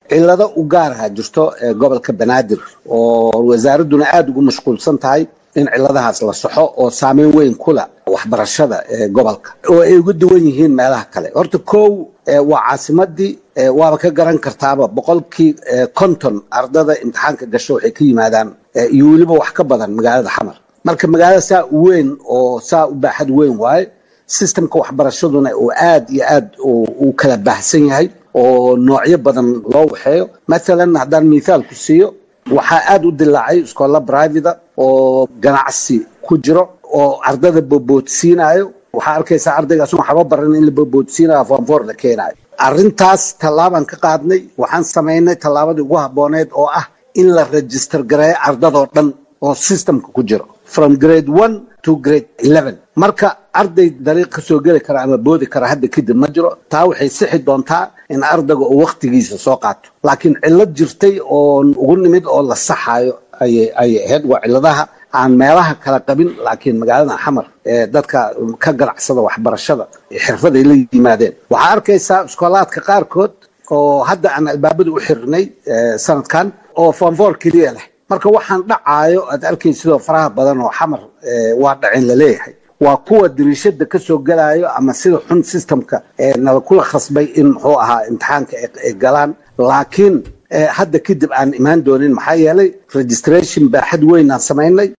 cilado u gaaraha jirto gobolka banaadir oo wasaaradduna aada ugu mashquulsan tahay in ciladahaas la saxo oo saameyn weyn kula waxbarashada gobolka oo ay uga duwan yihiin meelaha kale horta kow waa caasimadii waaba ka garan kartaaba boqolkii konton ardada imtixaanka gasho waxay ka yimaadaan iyo weliba wax ka badan magaalada xamar marka magaalada saa u weyn oo saa u baaxad weyn waaye sistemka waxbarashaduna uu aad iyo aad u kala baahsan yahay oo noocyo badan loo waxeeyo mathalan haddaan mithaal ku siiyo waxaa aada u dilaacay iskoolla brivata oo ganacsi ku jiro oo ardada boboodsiinayo waxaa arkaysaa ardaygaas waxba baran in la boboodsiinayo foonfoor la keenayo arrintaas tallaabaan ka qaadnay waxaan samaynay tallaabadii ugu habbooneed oo ah in la register gareeyo ardadoo dhan oo systemka ku jiro from grade one to grade eleven marka arday dariiq ka soo geli kara ama boodi kara hadda kadib ma jiro taa waxay sixi doontaa in ardayga uu waktigiisa soo qaato laakiin cillad jirtay oo ugu nimid oo la saxayo ayay ayay ahayd waa cilladaha aan meelaha kala qabin laakiin magaalada xamar ee dadka ka ganacsada waxbarashada xirfaday la yimaadeen waxaa arkaysaa iskoolaadka qaarkood oo hadda aan albaabada u xirnay sanadkan oo fonfor keliya leh marka waxaan dhacaayo aad arkay sidoo faraha badan oo xamar waa dhacin laleeyahay waa kuwa dariishada ka soo gelayo ama sida xun systemka nala kula khasbay in muxuu ahaa imtixaanka ay galaan laakiin hadda kadib aan imaan doonin maxaa yeelay registration baaxad weyn aan samaynay